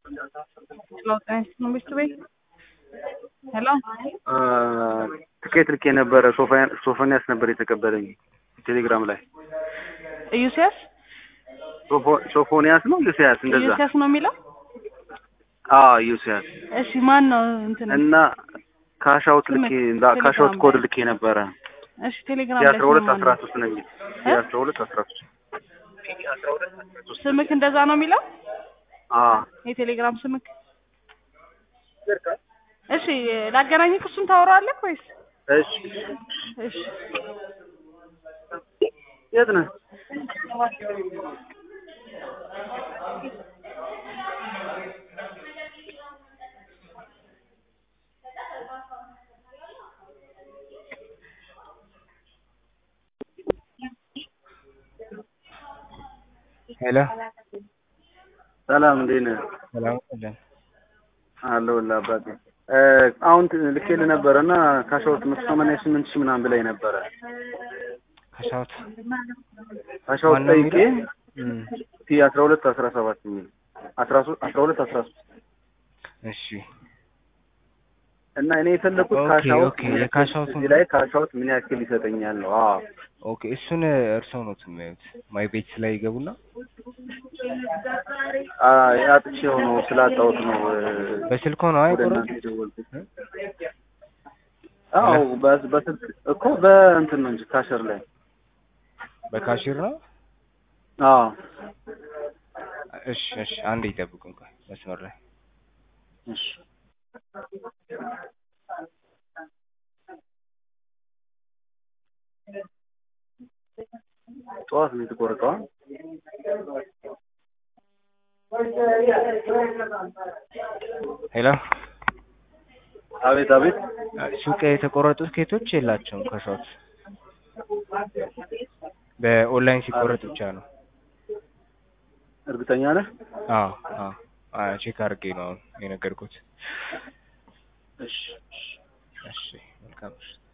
ሄሎ ጤና ይስጥልኝ መንግስቱ ቤት ሄሎ ትኬት ልኬ ነበረ። ሶፎንያስ ነበር የተቀበለኝ ቴሌግራም ላይ። ኢዩሲያስ ሶፎ- ሶፎንያስ ነው ዩሲያስ እንደዛ። ኢዩሲያስ ነው የሚለው። አዎ ዩሲያስ እሺ ማን ነው እንትን? እና ካሻውት ልኬ ቴሌግራም ካሻውት ላይ። ኮድ ልኬ ነበረ እሺ ቴሌግራም ላይ የአስራ ሁለት ስሙ ማን አስራ ነው? ሶስት ነው የሚል እ? የአስራ ሁለት አስራ ሶስት ስምክ እንደዛ ነው የሚለው አዎ የቴሌግራም ስምክ? እሺ ላገናኝክ፣ እሱን ታወራዋለህ ወይስ? እሺ እሺ የት ነህ? ሄሎ ሰላም እንዴት ነህ? ሰላም አለን። አለሁልህ አባቴ። እ አሁን ት- ልኬልህ ነበረ እና ካሻውት መቶ ሰማንያ ስምንት ሺህ ምናምን ብላኝ ነበረ። ካሻውት ካሻውት ማነው ጠይቄ የሚለው? እም፣ ቲ አስራ ሁለት አስራ ሰባት የሚል አስራ ሶስት አስራ ሁለት አስራ ሶስት እሺ እና እኔ የፈለኩት ኦኬ፣ ካሻውት ኦኬ፣ የካሻውቱን- እዚህ ላይ ካሻውት ምን ያክል ይሰጠኛል ነው። አዎ ኦኬ። እሱን እርስዎ ነው የሚያዩት። ማይ ቤት ላይ ይገቡና አ አጥቼው ነው ስላጣሁት ነው እ፣ በስልኮ ነው ወደ አይቆረጥ እናንተ የደወልኩት። አዎ በ- በስልክ እኮ በእንትን ነው እንጂ ካሸር ላይ በካሽር ነው። አዎ እሺ፣ እሺ፣ አንዴ ይጠብቁን ቆይ መስመር ላይ እሺ ጠዋት ነው የተቆረጠው። ሄሎ አቤት አቤት። ሱቅ የተቆረጡት ኬቶች የላቸውም ካሻውት በኦንላይን ሲቆረጥ ብቻ ነው። እርግጠኛ ነህ? አዎ አዎ አዎ ቼክ አድርጌ ነው አሁን የነገርኩት። እሺ እሺ መልካም እሺ